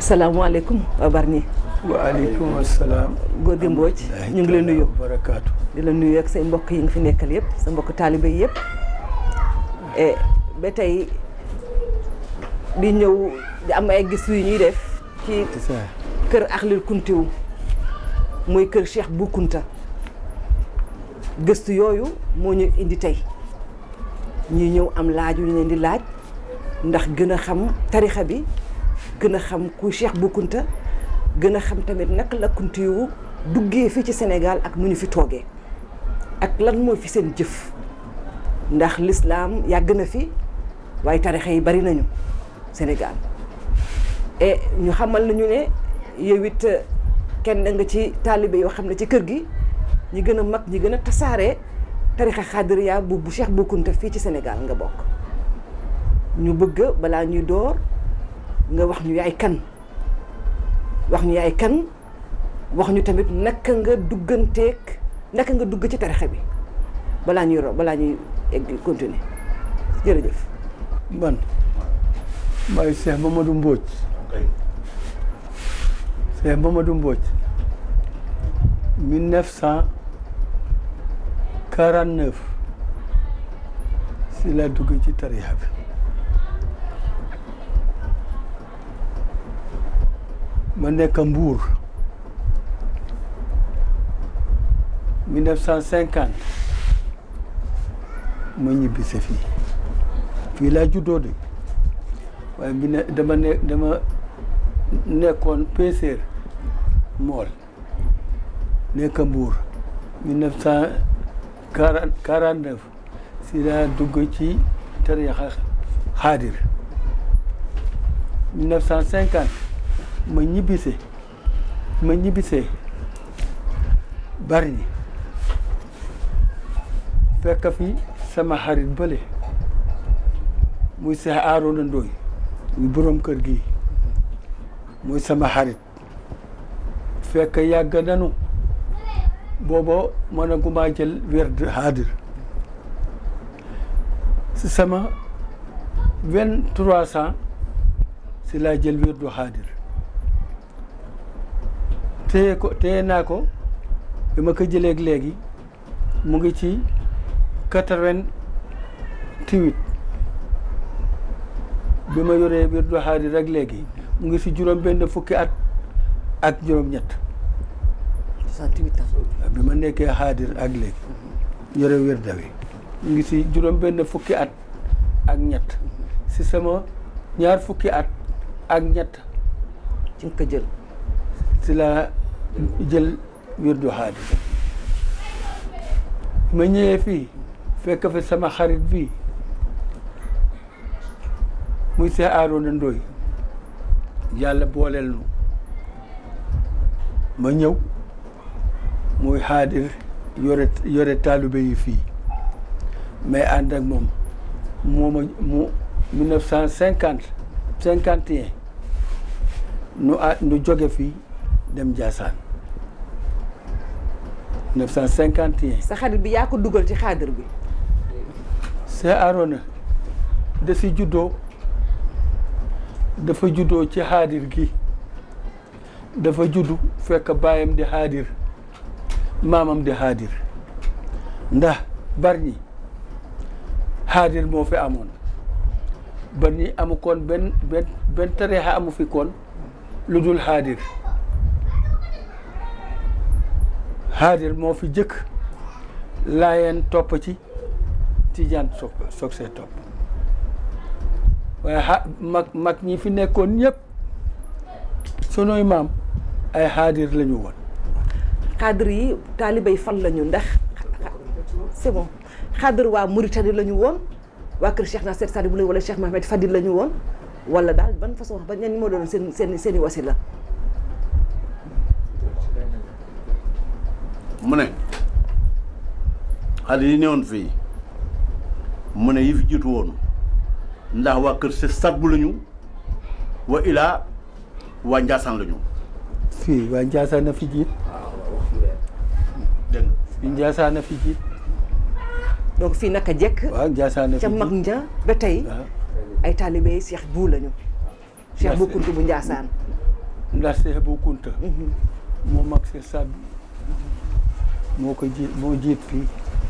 asalaamaaleykum waa Bargny. waaleykum salaam. góor gi Mbodj ñu ngi leen nuyu. barakaatu. di la nuyu ak say mbokk yi nga fi nekkal yëpp sa mbokk taalibe yi yëpp. et ba tey di ñëw di am ay gis yu ñuy def ci kër Axlil Kuntiw muy kër Cheikh Bou Kounta gëstu yooyu moo ñu indi tey ñuy ñëw am laaj yu ñu leen di laaj ndax gën a xam tarixa bi gën a xam kuy Cheikh Bou Kounta gën a xam tamit naka la Kuntiw duggee fii ci Sénégal ak nu ñu fi toogee ak lan mooy fi seen jëf ndax lislaam yàgg na fi waaye tarixa yi bari nañu Sénégal et ñu xamal nañu ne yow it kenn nga ci taalibe yoo xam ne ci kër gi ñi gën a mag ñi gën a tasaare tarixa xaadiriya bu bu Cheikh Bou Kounta fii ci Sénégal nga bokk ñu bëgg balaa ñuy door nga wax ñu yaay kan wax ñu yaay kan wax ñu tamit naka nga dugganteeg naka nga dugg ci tarixa bi balaa ñuy ro balaa ñuy egg continuer jërëjëf man maay Cheikh Mamadou Mbodj Cheikh Mamadou Mbodj mille neuf cent quarante neuf si la dugg ci tarixa bi ma nekk Mbuur mille neuf cent cinquante ma ñibbise fii fii laa juddoo de waaye bi ne dama ne dama nekkoon peseer mool nekk Mbuur mille neuf cent quarante quarante neuf si laa dugg ci tarixa xaadir mille neuf cent cinquante ma ñibbise ma ñibbisee Bargny fekk fi sama xarit bële muy Seex Aaroona Ndooy muy boroom kër gi muy sama xarit fekk yàgg nanu booba mën a gumaa jël werd xaadir si sama vingt trois ans si laa jël werdu xaadir téye ko téye naa ko bi ma ko jëleeg léegi mu ngi ci quatre-vingt-huit bi ma yoree wirdu xaadir rek léegi mu ngi si juróom benn fukki at ak juróom ñett soixante-huit ans bi ma nekkee xaadir ak léegi yore wirda wi mu ngi si juróom benn fukki at ak ñett si sama ñaar fukki at ak ñett ci nga ko jël si la jël wirdu xaadir ma ñëwee fii fekk fi sama xarit bii muy Seex Aaroona Ndooy yàlla booleel nu ma ñëw muy xaadir yore yore taalibe yi fii mais ànd ak moom mooma mu mille neuf cent cinquante cinquante et un nu a nu jóge fii dem Njaasaan neuf cent cinquante et un sa xarit bi yaa ko dugal ci xaadir bi Seex Aaroona da si juddoo dafa juddoo ci xaadir gi dafa juddu fekk baayam di xaadir maamam di xaadir ndax Bargny xaadir moo fi amoon Bargny amu koon benn benn benn tariixa amu fi koon lu dul xaadir xaadir moo fi jëkk laayeen topp ci tijaan soog soog see topp waaye xa mag mag ñi fi nekkoon ñëpp sunuy maam ay xaadir la ñu woon xaadir yi taalibay fan la ñu ndax c'est bon xaadir waa Mauritanie la ñu woon waa kër Cheikh Nasser Sadibou la wala Cheikh Mohamed Fadil la ñu woon wala daal ban façon ba ñan moo doon seen seen seen i wasila mu ne xale yi newoon fii mu ne yi fi jiitu woon ndax waa kër si Sadibou lañu wa ilaa waa Njaasaan lañu fii waa Njaasaan na fi jiit dégg nga fii Njaasaan na fi jiit donc fii naka jekk waaw Njaasaan na fi ca mag jiit nja ba tey waaw ay taalibe Cheikh Bou lañu Cheikh Bou Kounta bu Njaasaan ndax Seex Bu Kunta moo mag si sàdd moo ko jiit moo jiit fii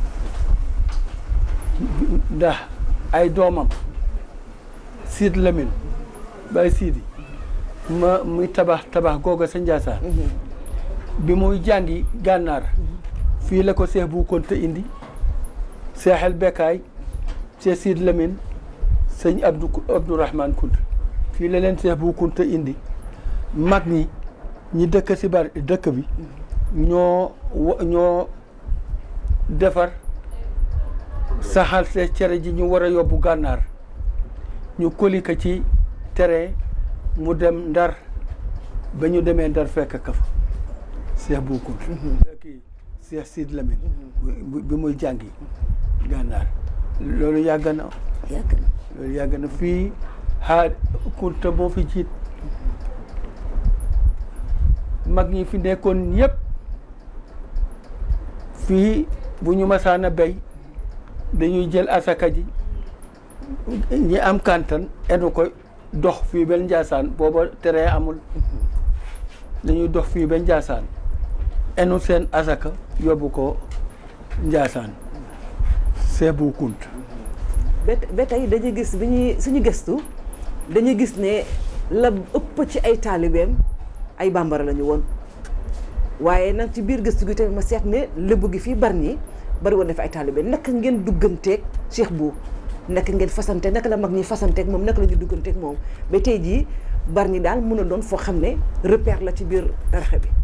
ndax ay doomam Siid Lamin Baay Siidi ma muy tabax tabax googa sa Njaasaan bi muy jàngi gànnaar fii la ko Seex Bu Kunta indi Seexal Bekkaay Seex Siid Lamin sëñ Abdou Abdourahman Kunta fii la leen Seex Bu Kunta indi mag ñi ñi dëkk si bari dëkk bi ñoo wa- ñoo defar saxal see cere ji ñu war a yóbbu gànnaar ñu koli ko ci tere mu dem ndar ba ñu demee ndar fekk ka fa Seex Bu Kunta kii Seex Siid Lamin bi bi muy jàngi gànnaar loolu yàgg na yàgg na loolu yàgg na fii xaar Kunta moo fi jiit mag ñi fi nekkoon yëpp fii bu ñu masaan a béy dañuy jël asaka ji ñi am kantan enu ko dox fii ba Njaasaan booba tere amul dañuy dox fii ba Njaasaan enu seen asaka yóbbu ko Njaasaan Seex Bu Kunta ba ba tey dañuy gis bi ñuy suñu gëstu dañuy gis ne la ëpp ci ay taalibeem ay bambara la ñu woon waaye nag ci biir gëstu gi tamit ma seet ne lébu gi fii bari ñi bari woon na fi ay taalibeem naka ngeen dugganteeg Cheikh Bu naka ngeen fasante naka la mag ñi fasanteeg moom naka la ñu dugganteeg moom ba tey jii bari ñi daal mun a doon foo xam ne repère la ci biir tarixa bi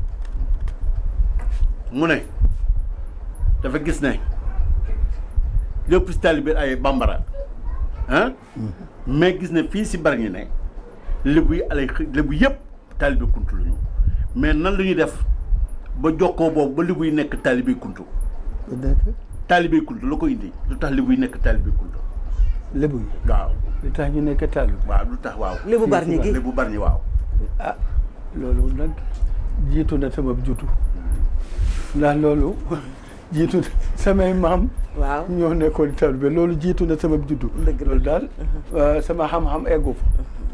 mu ne dafa gis ne lépp si taalibe ay bambara ah mais gis ne fii si Bargny ne lébu yi alay lébu yëpp taalibe kuntu lu ñu mais nan la ñuy def ba jokkoo boobu ba lébu yi nekk taalibe kuntu taalibe kuntu la ko indi lu tax lébu yi nekk taalibe kuntu lébu yi waaw li tax ñu nekk taalibe waaw lu tax waaw lébu bari ñi gi lébu Bargny waaw ah loolu nag jiitu na sama jutu ndax loolu jiitu na samay maam waaw ñoo nekkoon taalibe loolu jiitu na sama juddu Dëgg la. loolu daal euh, sama xam-xam eggu fa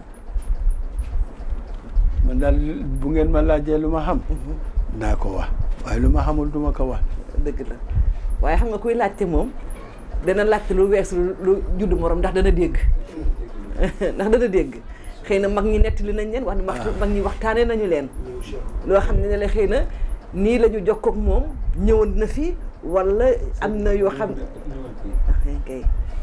man daal bu ngeen ma laajee lu ma xam naa ko wax waaye lu ma xamul du ma ko wax dëgg la waaye xam nga kuy laajte moom dana laajte lu weesu lu juddu morom ndax dana dégg ndax dana dégg xëy na mag ñi nettali nañ leen wax mag mag ñi waxtaanee nañu leen loo xam ne ne la xëy na nii la ñu jokkoo ak moom ñëwoon na fi wala am na yoo xam ah kay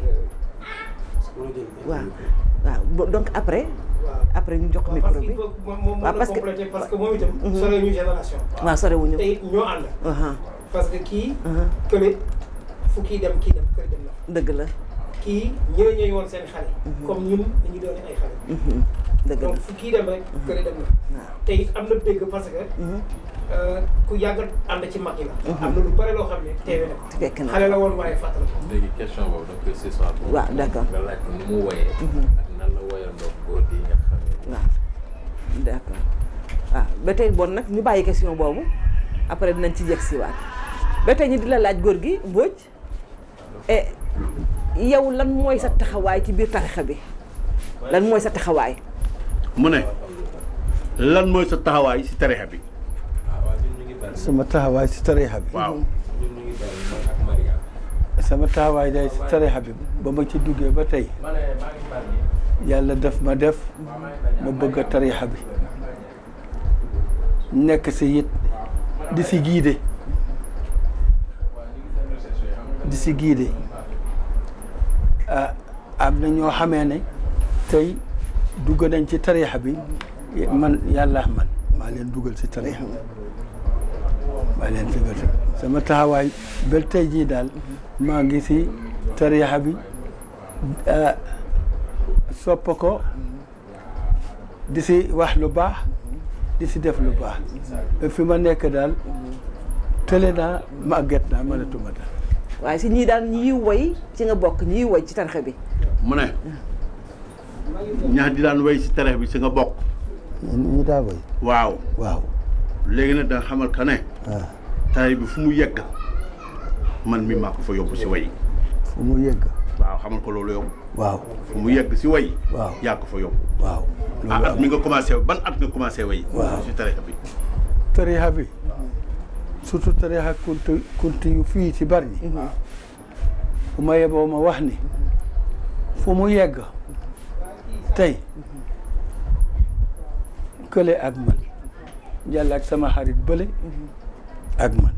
waaw waaw bo- donc après après ñu jox micro parce bi qu'il faut moom moom waaw mën parce na que- compléter parce que moom itam sore ñu génération waaw sorewuñu te it ñoo ànd aha parce que kii aha kële fu kii dem kii dem kële dem na dëgg la kii ñooy ñooy woon seen xale comme ñun dañu doon ay xale mhm, dëgg la donc fu kii dem rek kële dem na waaw te it am na dégg parce que mhm, euh, ku yàgg ànd ci mag yi la am na lu bare loo xam ne teewe na ko fekk na xale la woon waaye fàttali ko léegi question boobu da koy ce soir. waaw d'accord. nga laaj ko nu mu woyee. ak nan la woyandoo góor gi nga xam ne. waaw d'accord waaw ba tey bon nag ñu bàyyi question boobu après dinañ ci jëg si waat ba tey ñu di la laaj góor gi Mbodj e yow lan mooy sa taxawaay ci biir tarixa bi lan mooy sa taxawaay mu ne lan mooy sa taxawaay si tarixa bi ah waaw ñun ñu ngi bari. sama taxawaay si tarixa bi waaw ñun ñu ngi bari man ak Maria. sama taxawaay day si tarixa bi ba ma ci duggee ba tey ma ne maa ngi bari. yàlla def ma def ma bëgg a tarixa bi nekk si it di si giide di si giide ah am na ñoo xamee ne tey dugg nañ ci tarixa bi man yàlla man maa leen dugal si tarixa bi maa leen dugal si sama taxawaay ba tey jii daal maa ngi si tarixa bi ah, sopp ko di si wax lu baax di si def lu baax ba fi ma nekk daal tële naa màgget naa mënatuma daal waaye si ñii daal ñii woy ci nga bokk ñii woy ci tarixa bi mu ne ñax di daan wéy si tarixa bi si nga bokk ñi daa boy waaw waaw léegi nag da nga xamal ka ne waaw tarixa bi fu mu yegg man mi maa ko fa yóbbu si way fu mu yegg waaw xamal ko loolu yow waaw fu mu yegg si way waaw yaa ko fa yóbbu waaw ah loolu at am mi nga commencé ban at nga commencé way Waaw. si tarixa bi tarixa bi surtout tarixa kunti kunti yu fii ci bari ñi bu ma yeboo ma wax ni fu mu yegg tey kële ak man yàlla ak sama xarit bële ak man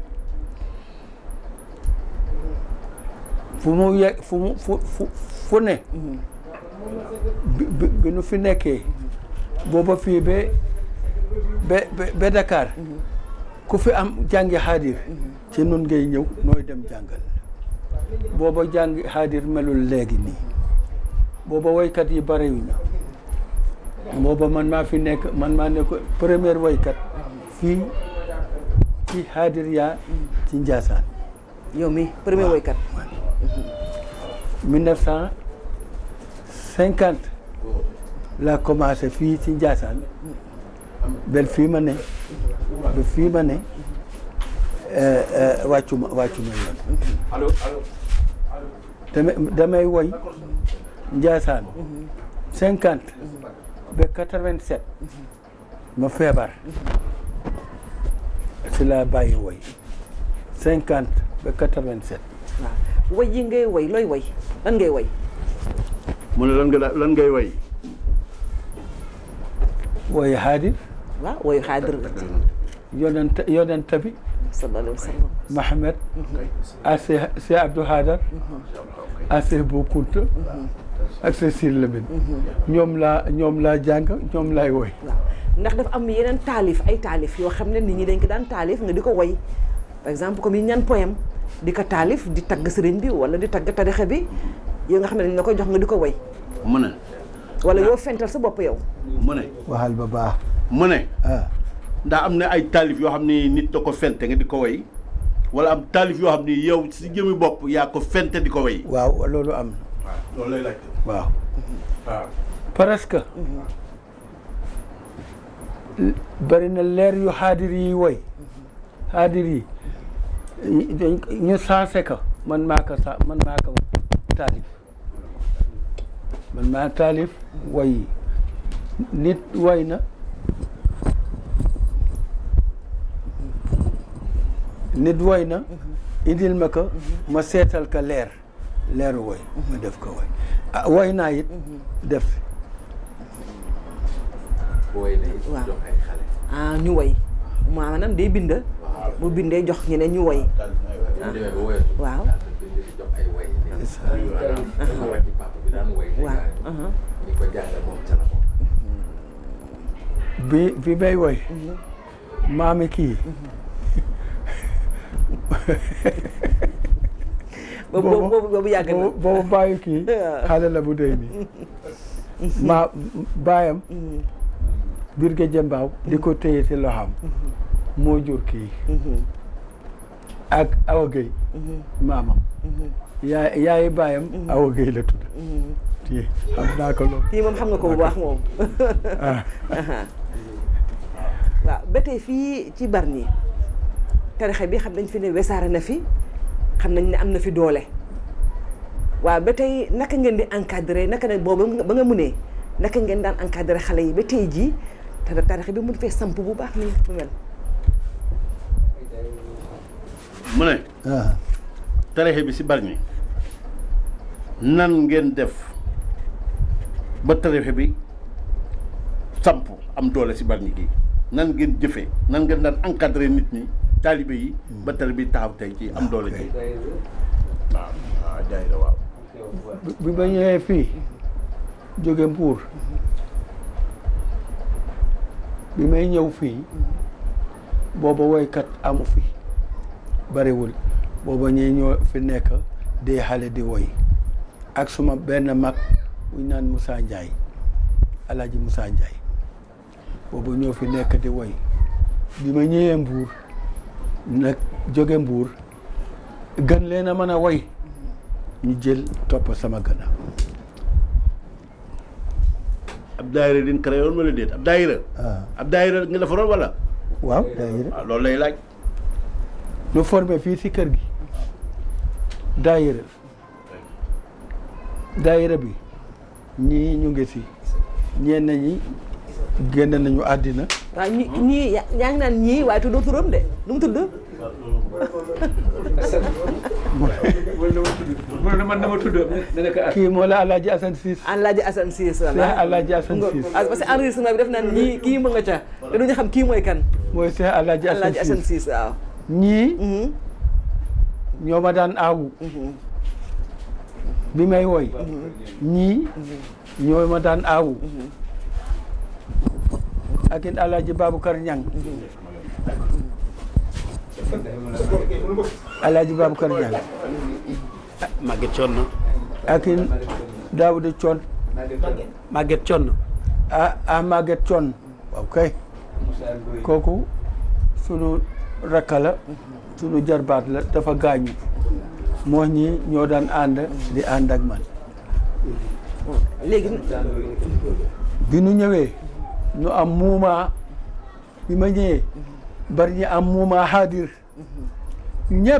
fu mu yegg fu mu fu fu fu ne bi bi bi nu fi nekkee booba fii ba ba ba- ba Dakar ku fi am jàngi xaadir ci nun ngay ñëw nooy dem jàngal booba jàngi xaadir melul léegi nii booba woykat yi barewuñu booba man maa fi nekk man maa nekk première woykat fii ci xaadir yaa ci Njaasaan yow mi premier woykat mille neuf cent cinquante laa commencé fii ci Njaasaan bel fii ma ne ba fii ma ne eh, eh, wàccuma wàccuma yoon allo allo damay damay woy Njaasaan cinquante ba quatre-vingt-sept ma feebar si laa bàyyi woy cinquante ba quatre-vingt-sept waaw woy yi ngay woy looy woy lan ngay woy mu ne lan nga lan ngay way woy xaadir waaw woy xaadir yonent yonent bi sallallahu alayhi wa sallam Mohamed ak Cheikh Cheikh Abdou Hadar ak Cheikh Bou Kounta ak Cheikh Sir Lamine ñoom laa ñoom laa jàng ñoom laay woy waaw ndax dafa am yeneen taalif ay taalif yoo xam ne nit ñi dañ ko daan taalif nga di ko woy par exemple comme yi ñaan poème di ko taalif di tagg sëriñ bi wala di tagg tarixa bi yow nga xam ne dañ la koy jox nga di ko woy mu ne wala yow fental sa bopp yow mu ne waxal ba baax mu ne ah ndax am na ay taalif yoo xam ni nit da ko fente nga di ko way wala am taalif yoo xam ni yow si jëmi bopp yaa ko fente di ko way waaw loolu am na waaw loolu lay laaj waaw waaw presque bari na leer yu xaadir yi woy xaadir yi dañ ñu saase ko man maa ko sa man maa ko taalif man maa taalif woy yi nit woy na nit woy na indil ma ko ma seetal ka leer leeru woy ma def ko woy ah woy naa it def booy day Waaw. jox ay xale ah ñu woy maanaam day bind bu bindee jox ñeneen ñu woy bu demee ba woyatu waaw daal di bind di jox ay woy ni rakki papa bi daan woy waaw dégg aha. ñi ko jàngal moom ca la bokk bi bi may woy maami kii boobu boobu boobu boobu yàgg na boobu boobu bàyyi kii xale la bu dey nii ma baayam Birge Jembaaw di ko téye ci loxam moo jur kii ak Awa Gueye maamam yaay yaayi baayam Awa Gueye la tudd kii xam naa ko loolu kii moom xam nga ko bu baax moom ah waaw ba tey fii ci Bargny tarixa bi xam nañ fi ne wesaare na fi xam nañ ne am na fi doole waaw ba tey naka ngeen di encadré naka ne boobu ba nga munee naka ngeen daan encadré xale yi ba tey jii te tarixa bi mun fee samp bu baax nii mu mel mu ne ah tarixe bi si Bargny nan ngeen def ba tarixe bi samp am doole si Bargny gi nan ngeen jëfee nan ngeen daan encadré nit ñi taalibe yi ba tari bi taxaw tey ci am doole ji waaw waaw jaayira waaw bi- bi ma ñëwee fii jóge Mbuur bi may ñëw fii booba woykat amu fi bariwul booba ñuy ñoo fi nekk di xale di woy ak suma benn mag bu ñu naan Moussa Ndiaye Alaaji Moussa Ndiaye booba ñoo fi nekk di woy bi ma ñëwee Mbuur nag jóge Mbuur gën leen a mën a woy ñu jël topp sama gannaaw ab daayira din créé woon wala déet ab daayira ah ab daayira nga defaroon wala waaw daayira waaw loolu lay laaj nu formé fii si kër gi daayira daayira bi ñii ñu ngi si ñenn ñi génn nañu àddina waaw ñi ñii yaa yaa ngi naan ñii waaye tuddoo turam de nu mu tudd mu ne man dama tudd ne nekk ak kii moo la Alaaji Asan Siis Alaaji Assane Cissé Cheikh la Alaaji Asan nga Siis ah, parce que enregistrement bi def naan ñii kii mu nga ca te duñu xam kii mooy kan mooy Cheikh Alaaji Asan Alaaji Assane Siis Cissé waaw ñii Mhm, ñoo ma daan aawu mhm, bi may woy ñii ñoo ma daan aawu ak it Alaaji Babacar Ñang Alaaji Babacar Ñang Maguette Thion ak it Daawuda Coon Maguette Thion ah ah Maguette Coon waaw kay kooku sunu rakka la sunu jarbaat la dafa gaañu moo ñi ñoo daan ànd di ànd ak man léegi bi nu ñëwee nu am muuma bi ma ñëwee bari ñi am muuma xaadir ñëpp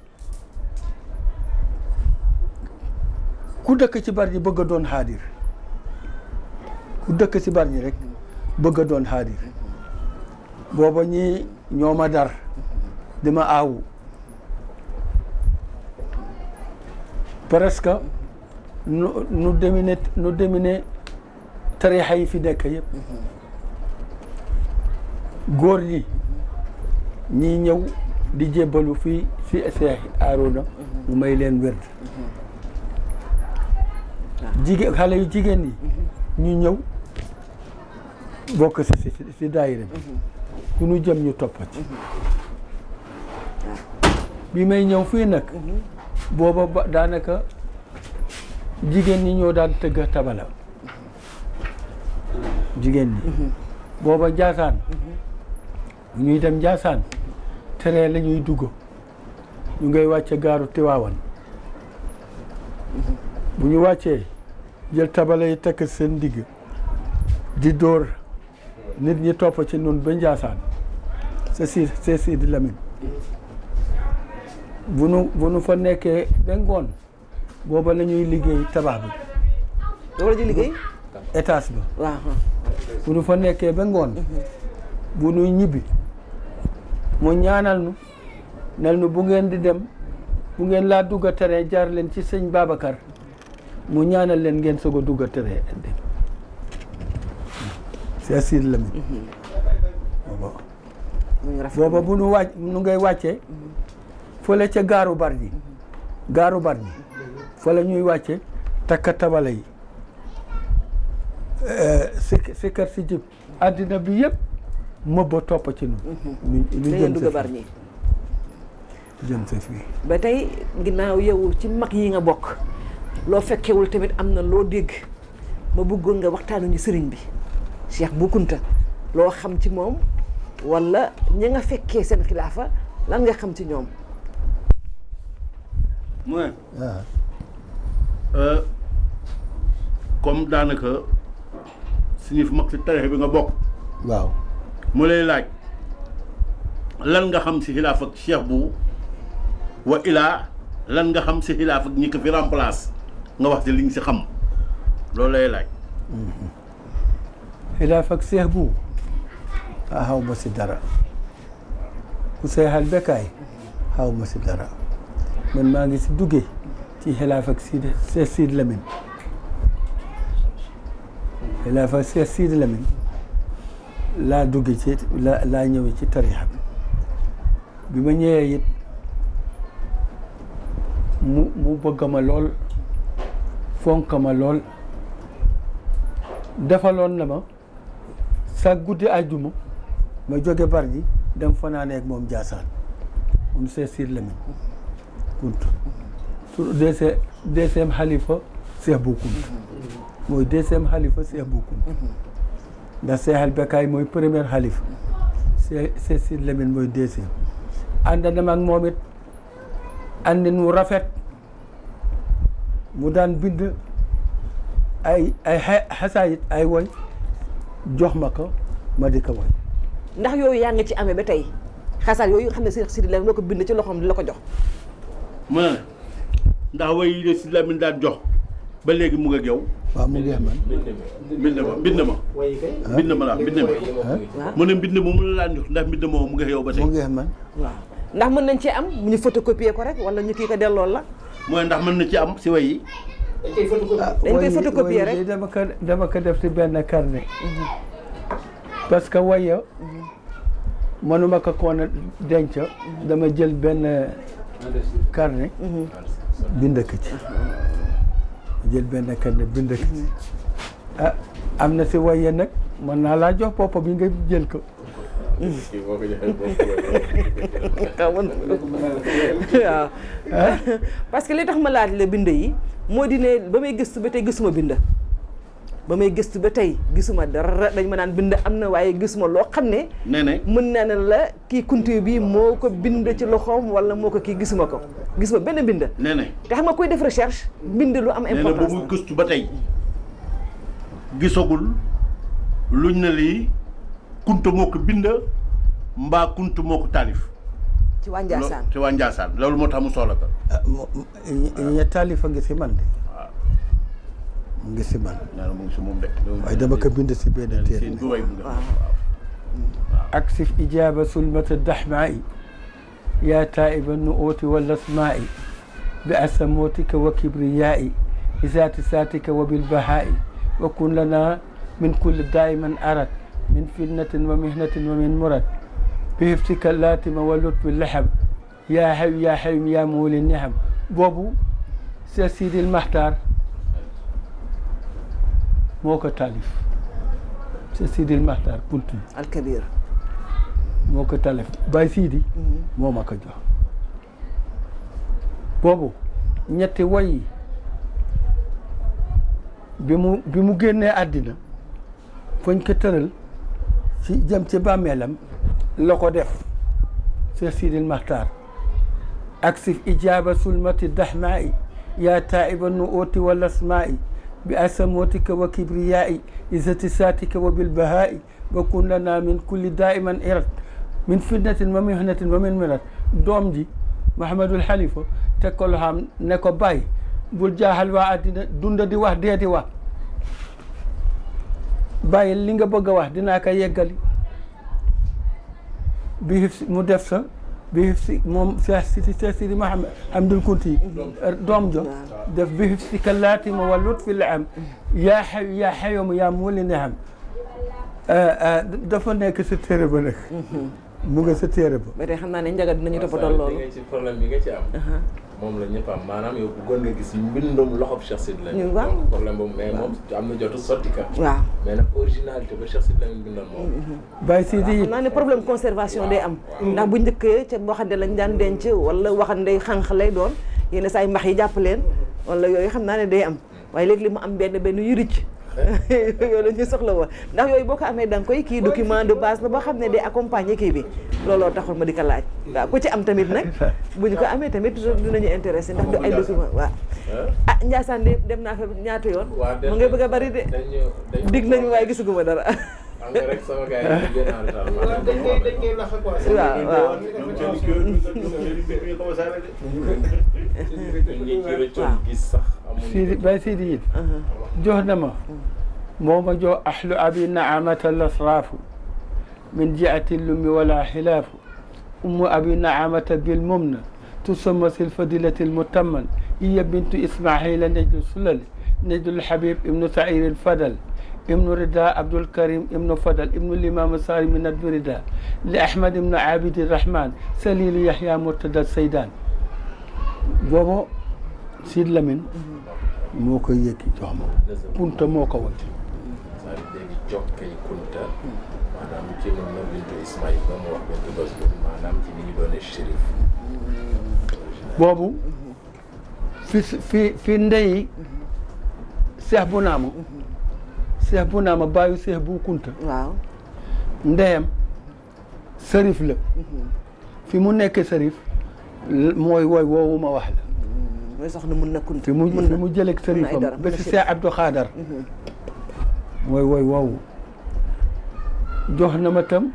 ku dëkk ci bari ñi bëgg a doon xaadir ku dëkk ci bari ñi rek bëgg a doon xaadir booba ñi ñoo ma dar di ma aawu presque nu nu demine nu demine tarixa yi fi nekk yëpp góor ñi ñii ñëw di jébbalu fii fi Seex Aarona mu may leen wérd jigéen xale yu jigéen ñi ñu ñëw bokk si si si daayira bi ku ñu jëm ñu toppa ci bi may ñëw fii nag booba ba daanaka jigéen ñi ñoo daan tëgg tabala jigéen ñi booba Njaasaan bu ñuy dem Njaasaan tere la ñuy dugg ñu ngay wàcce gaaru Tiwaawan bu ñu wàccee jël tabala yi tekk seen digg di dóor nit ñi topp ci nun ba Njaasaan c'est si c'est Sidi Lamine bu nu bu nu fa nekkee ba ngoon booba la ñuy liggéey tabax bi loolu la ji liggéey étage ba waaw bu nu fa nekkee ba ngoon bu nuy ñibbi mu ñaanal nu nel nu bu ngeen di dem bu ngeen laa dugg a tere jaar leen ci sëñ Babacar mu ñaanal leen ngeen soog a dugg a tere dem c'est Sidi Lamine booba mu ngi rafet booba bu nu wàcc nu ngay wàccee fële ca gaaru bar ji gaaru bar ji fa la ñuy wàcce takka tabala yi si si kër si jib àddina bi yëpp mëbba topp ci nu ñu ñu da ngeen jëm dugg sa bar fii ñi jëm sa fii ba tey ginnaaw yow ci mag yi nga bokk loo fekkewul tamit am na loo dégg ma bëggoon nga waxtaanu ñu sëriñ bi Cheikh Bou Kounta loo xam ci moom wala ñi nga fekkee seen xilaafa lan nga xam ci ñoom mu ne waaw euh, comme daanaka suñu fi mag si tarixe bi nga bokk waaw mu lay laaj lan nga xam si xilaaf ak Cheikh Bou wa ilaa lan nga xam si xilaaf ak ñi ko fi remplace nga wax ci li nga si xam loolu lay laaj xilaaf ak seex bu ah xaw ma si dara ku seexal bekkaay xaw ma si dara man maa ngi si duggee ci xilaaf ak Sidi Seex Sidi Lamine xilaaf ak Seex Sidi Lamine laa duggee ci la laa ñëwee ci tarixa bi bi ma ñëwee it mu mu bëgg ma lool fonk ma lool defaloon na ma sa guddi àjjuma ma jóge bar ji dem fanaanee ak moom Jaasaan moom Seex Sidi Lamine Kounta sur deuxième deuxième xalifa Seex Bou Kounta mooy deuxième xalifa Seex Bou Kounta ndax Seexal Bekaay mooy premier xalifa Seex Seex Sidi Lamine mooy deuxième ànd na ma ak moom it àndin wu rafet mu daan bind ay ay xa- xasaayit ay woy jox ma ko ma di ko woy ndax yooyu yaa ngi ci amee ba tey xasaar yooyu nga xam ne Cheikh Sidi Lamine moo ko bind ci loxoom di la ko jox mu ne ndax way yi de si Lamine daan jox ba léegi mu ngi ak yow waaw mu ngi man mbind ma mbind ma wayi kay mbind ma la mbind ma waaw mu ne mbind ma mu la laan jox ndax mbind ma mu ngi ak yow ba tey mu ngi man waaw ndax mën nañ ci am ñu photocopier ko rek wala ñu kii ko delloo la mooy ndax mën na ci am si way yi dañ koy photocopie dañ koy way- photocopier way rek. yi dama ko dama ko def ci benn carnet parce que waya mënuma ko koon a denc dama jël benn carnet bind ko ci jël benn carnet bind ko ci ah am na si waye nag mën naa laa jox bopp bi nga jël ko kii boo ko joxee boo waaw waaw parce que li tax ma laaj la bind yi moo di ne ba may gëstu ba tey gisuma bind ba may gëstu ba tey gisuma dara dañ ma naan bind am na waaye gisuma loo xam ne nee ne mën naa ne la kii kuntu bi moo ko bind ci loxoom wala moo ko kii gisuma ko gisuma benn bind nee ne te xam nga koy def recherche bind lu am nee na ba importance muy la. gëstu ba tey gisagul luñ ne lii kunta moo ko bind mbaa kunta moo ko taalif ci waa Njaasaan ci waa Njaasaan loolu moo tax mu soxla ko ah mo- ñe taalifa ngi si man de mu ngi si man nee na mu ngi si moom de waaye dama ko bind si benn téere seen du way bu nga أكسف إجابة سلمة الدحماء يا تائب النؤوت والأسماء بأسموتك وكبرياء بذات ساتك وبالبهاء وكن لنا من كل دائما أرد من فتنة ومهنة ومن مرد بحفظك اللاتم واللطف اللحم يا حي يا حي يا مولي النعم بوبو سي سيدي المحتار موكا تاليف سي سيدي المحتار قلت alkabir moo ko talef Baye Sidi moo ma ko jox boobu ñetti woy yi bi mu bi mu génnee àddina fañ ko tëral ci jëm ci bàmmeelam la ko def Cheikh Sidil Maxtaar ak si ijaaba sulmati dahmaai yaa taiba nu ooti wal asmaai bi asamootika wa kibriyaai izati saatika wa bilbahaai wa kun lana min kulli daiman irat min fitnatin wa mihnatin wa min mirat doom ji Mahamadul Xalifa teg ko loxaam ne ko bàyyi bul jaaxal waa àddina dunda di wax dee di wax bàyyi li nga bëgg a wax dinaa ko yeggali bi hif si mu def sa bi hif si moom Cheikh Sidi Cheikh Sidi Mahamad Hamdul Kunti doom jo def bi hif si kalaati ma wa lutfi la am yaa xayu yaa xayomu yaa muuli ne xam dafa nekk sa téere ba nag mu nga sa téere ba ba tey xam naa ne njaga dinañu toppatoo loolu nga ci problème bi nga ci am moom la ñëpp am maanaam yow bëggoon nga gis mbindum loxob Cheikh Sidi Lamine waaw. donc problème boobu mais moom am na jotu sotti ka waaw mais nag originalité ba Cheikh Sidi Lamine bindoon moom Baye Sidi xam naa ne problème conservation day am ndax bu njëkkee ca waxande lañ daan denc wala waxande xànq lay doon yenn saa yi max yi jàpp leen wala yooyu xam naa ne day am waaye léegi li mu am benn benn yu ricc yooyu la ñuy soxla woon ndax yooyu boo ko amee da nga koy kii document de base la boo xam ne day accompagner kii bi looloo taxul ma di ko laaj waaw ku ci am tamit nag bu ñu ko amee tamit dinañu intéressé ndax du ay document waaw ah Ndiassane de dem naa fa ñaata yoon mu ngay bëgg a bari de dañu dañu dig nañu waaye gisuguma dara xam nga rek sama gars yi dañu génn en retard waaw maanaam dañ koy dañ koy lax quoi. waaw waaw ñun ñi ci rëccoon gis sax amuñu Sidi Baye Sidi it jox na ma moo ma jox ahlu abi naamata lasraafu min jiati lumi wala xilaafu ummu abi naamata bilmumna tusamma sil fadilati lmutamman hiya bintu ismaila nejdu sulal nejdu lhabib ibnu sair lfadal ibnu rida abdul karim ibnu fadal ibnu limam sari min addu rida li ahmad ibnu abidi rahman salilu yahya murtada saydan boobu Sid Lamine moo koy yëkki jox ma punta moo ko wacc c'est-à-dire léegi jokkay kunta maanaam ci moom la bintu Ismaïl ba mu wax bintu bés boobu maanaam ci ni ñu doone shérif boobu fi fi fi ndeyi seex bu naama seex bu naama bàyyi seex bu kunta waaw ndeyam sërif la fi mu nekk sërif l- mooy woy woowu ma wax la mooy soxna mun na kunt fi mu mun fi na mu jëleeg sërifam dara, ba mun na si si- seex Abdou Xaadar mooy woy woowu jox na ma tam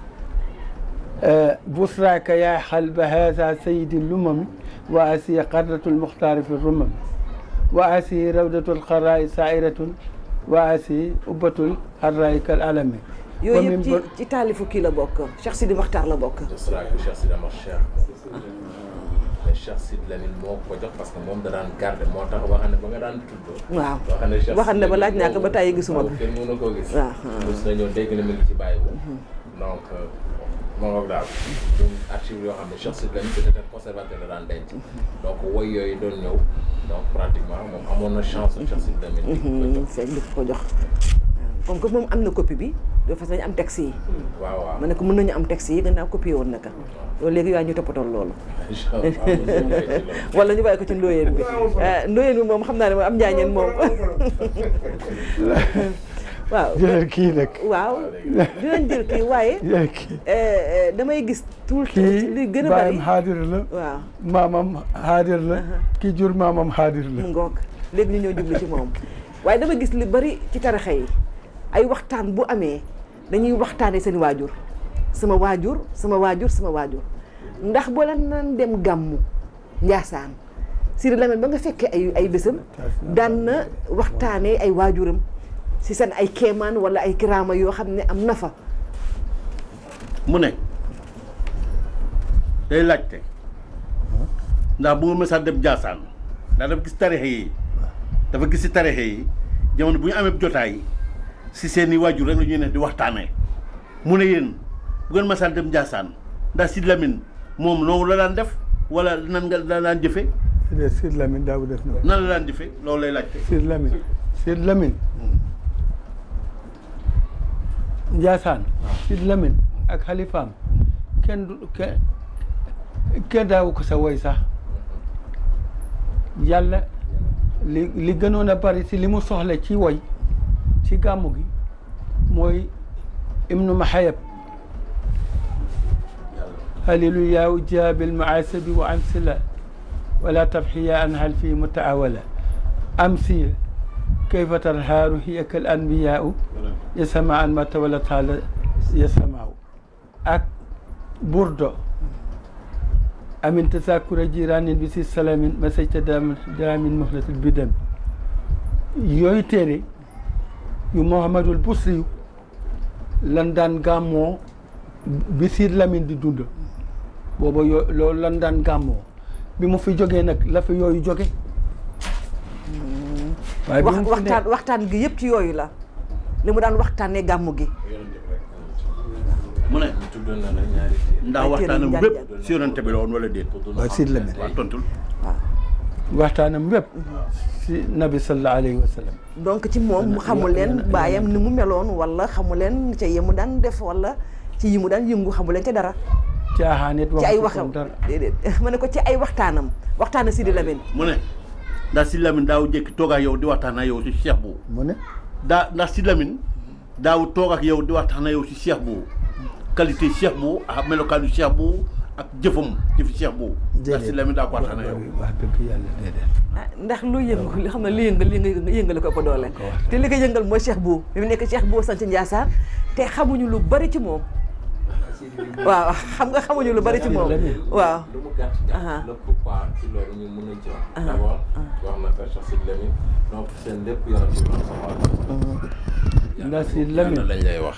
busraaka yaa xalba haza sayidi lumami wa asiya qarratu lmuxtaari fi rumami wa asi rawdatul xaraay sairatun wa asi ubbatul xarraay kal alami yooyu yëpp ci ci taalifu kii la bokk Cheikh Sidi Maxtaar la bokk je serai que Cheikh Sidi Amar Cheikh mais Cheikh Sidi Lamine moo ko jox parce que moom da daan garder moo tax waxam ne ba nga daan tudd waaw waxam ne Cheikh waxam ne ba Sidi laaj naa ko Lamine ba tàyyi gisuma ko boobu kenn mënu koo gis waaw mos nañoo dégg na mi ngi ci bàyyi boobu donc moo ngoog daal ñun archive yoo xam ne Cheikh Sidi Lamine peut-être conservateur la daan denc donc woy yooyu doon ñëw donc pratiquement moom amoon na chance Cheikh Sidi Lamine di ko jox fekk di ko jox waaw comme que moom am na copie bi de façon ñu am texte yi waaw waaw ma ne ko mën nañu am texte yi gannaaw copié woon naka loolu léegi yaa ñu toppatoon loolu incha allah mos nañu koy ci loolu. wala ñu bàyyi ko ci ndóoyeen bi ndóoyeen bi moom xam naa ne moom am njaañeen moom waaw jëlal kii nag waaw dinañ jël kii waaye jëlal kii eh, eh, damay gis tout le temps kii li gën a bari baayam xaadir la waaw maamam xaadir la kii jur maamam xaadir la mu ngoog léegi ñu ñëw jublu ci moom waaye dama gis li bari ci tarixa yi ay waxtaan bu amee dañuy waxtaanee seen waajur sama waajur sama waajur sama waajur ndax boo leen naan dem gàmmu Njaasaan Sidi Lamine ba nga fekkee ay ay bésam daan na waxtaanee ay waajuram si seen ay kéemaan wala ay kiraama yoo xam ne am na fa mu ne day laajte ndax bu nga mësa dem jaasaan ndax dafa gis tarixe yi dafa gis si tarixe yi jamono bu ñu amee jotaay si seen i waajur rek la ñuy ne di waxtaanee mu ne yéen bu ngeen mësaan dem jaasaan ndax Sidi Lamine moom noonu la daan def wala nan nga la daan jëfe de Sidi Lamine daaw def na nan la daan jëfe loolu lay laajte Sidi Lamine Sidi Lamine Njaasaan Sidi Lamine ak xalifaam kenn du kenn kenn daawu ko sa woy sax yàlla li li gënoon a bari si li mu soxla ci woy ci gàmmu gi mooy ibnu mahayab haliluyaa jaabil maasabi wa amsila wala tabxiya an hal fi mutaawala amsi kayfa tarhaaru hiya kal anbiyaau yasama an ma tawala taala yasamaaw ak burdo amin tasakura jiranin bi si salamin ma sayta dam daramin muhlatul bidam yooyu téere yu Mouhamadul Busri yu lan daan gàmmoo bi Sidi Lamine di dund booba yoo loolu lan daan gàmmoo bi mu fi jógee nag la fi yooyu jóge waaye bi wax mu fi ne- waxtaan waxtaan gi yëpp ci yooyu la li mu daan waxtaanee gàmmu gi mu ne ñu tuddoon na la ñaari téere. ndax Ay, waxtaanam téere bépp njàng-njàng. si yonente bi la woon wala déet waaw Sidi Lamine waaw tontul waxtaanam wépp si nabi sallallahu alayhi wa sallam donc ci moom mu xamu leen baayam ni mu meloon wala xamu leen ca yi mu daan def wala ci yi mu daan yëngu xamu leen ca dara caaxaan it ci ay waxu waxam ko dara déedéet ma ne ko ci ay waxtaanam waxtaana Sidi Lamine mu ne ndax Sidi Lamine daaw jékki toog ak yow di waxtaan ak yow si cheikh boobu mu ne daa ndax Sidi Lamine daaw toog ak yow di waxtaan ak yow si cheikh boobu qualité cheikh boobu ak melokaanu cheikh boobu ak jëfam jëfi cheikh boobu ndax Sidi Lamine daa ko waxtaan ak yow wax dëgg yàlla déedéet ah ndax lu yëngu li xam ne li yëngal li nga yëngale ko ëpp doole te li ko yëngal mooy Cheikh Bou bi mu nekk Cheikh Bou sant Ndiassane te xamuñu lu bari ci moom waaw xam nga xamuñu lu bari ci moom waaw lu mu gàtt Aha. gàtt le pourquoi ci loolu ñu mën nañ ci wax d' abord wax na ko Cheikh Sidi Lamine donc seen lépp yonent bi sallallahu ndax Sidi Lamine lañ lay wax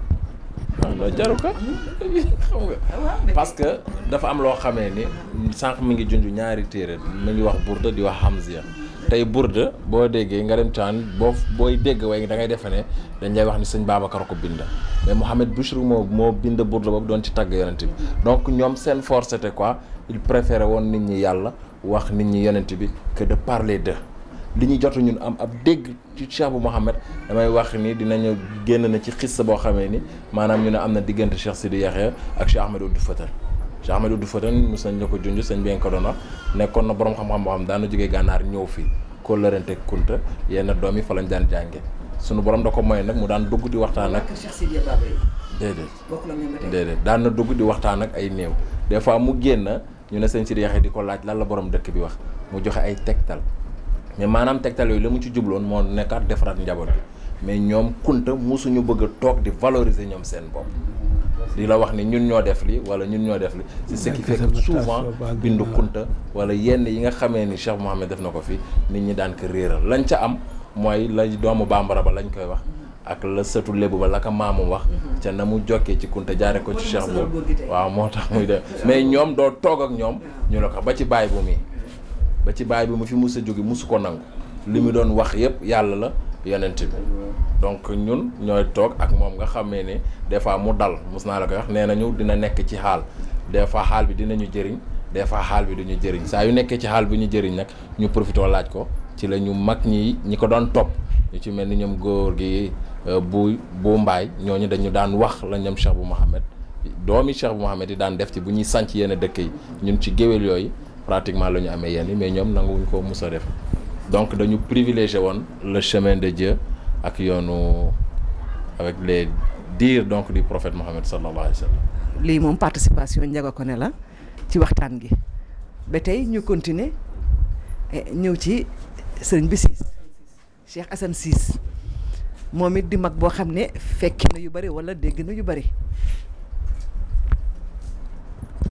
waaw loolu jaru ko xam nga parce que dafa am loo xamee ni sànq mi ngi junj ñaari téere mi ngi wax burda di wax hamziya tey burda boo déggee nga dem taan boo booy dégg way da ngay defe ne dañ lay wax ni sëñ Babacar ko bind mais Mouhamed Bouchri moo moo bind burda boobu doon ci tagg yonent bi donc ñoom seen force c'était quoi il préférait woon nit ñi yàlla wax nit ñi yonent bi que de parler de li ñu jot ñun am ab dégg ci Cheikh bu Mouhamed damay wax ni dinañu génn na ci xissa boo xamee ni maanaam ñu ne am na diggante Cheikh Sidi Yaxya ak Cheikh Ahmed Ould Fatan Cheikh Ahmed Ould Fatan mos nañ la ko junj sëñ bi nga ko doon wax nekkoon na borom xam-xam boo xam daana jógee gànnaar ñëw fii ko lërante kunta yenn doom yi fa lañ daan jànge sunu borom da ko moy nag mu daan dugg di waxtaan ak Cheikh Sidi Baba yi déedéet bokk la ñoom ba tey déedéet daan na dugg di waxtaan ak ay néew des fois mu génn ñu ne sëñ Sidi Yaxya di ko laaj lan la borom dëkk bi wax mu joxe ay tegtal mais maanaam tegtal yooyu la mu ci jubloon moo nekkaat defaraat njaboot bi mais ñoom kunta musuñu bëgg a toog di valoriser ñoom seen bopp di la wax ni ñun ñoo def li wala ñun ñoo def li c'est ce qui fait que souvent bindu kunta wala yenn yi nga xamee ni Cheikh Mouhamed def na ko fi nit ñi daan ko réeral lañ ca am mooy la doomu bambara ba lañ koy wax ak la sëtu lébu ba la ko maamum wax ca na mu jokkee ci kunta jaare ko ci cheikh boobu waaw moo tax muy def mais ñoom doo toog ak ñoom ñu la ko ba ci baay bu mi ba ci baay bi mu fi mus a jóge musu ko nangu li mu doon wax yëpp yàlla la yonent bi donc ñun ñooy toog ak moom nga xamee ne des fois mu dal mus naa la koy wax nee nañu dina nekk ci xaal des fois xaal bi dinañu jëriñ des fois xaal bi duñu jëriñ saa yu nekkee ci xaal bi ñu jëriñ nag ñu profité laaj ko ci la ñu mag ñi ñi ko doon topp ñu ci mel ni ñoom góor gi bu bu mbaay ñooñu dañu daan wax la ñoom Cheikh bu Mohamed doomi Cheikh bu Mohamed yi daan def ci bu ñuy sànc yenn dëkk yi ñun ci géwél yooyu pratiquement la ñu amee yenn yi mais ñoom nanguwuñ ko mus a def donc dañu privilégié woon le chemin de Dieu ak yoonu avec les dires donc du prophète Mohamed sallallahu alayhi wa sallam lii moom participation Ndiaga Koné la ci waxtaan gi ba tey ñu continuer ñëw ci sëriñ bi siis Cheikh Assane Ciss moom it di mag boo xam ne fekki na yu bari wala dégg na yu bari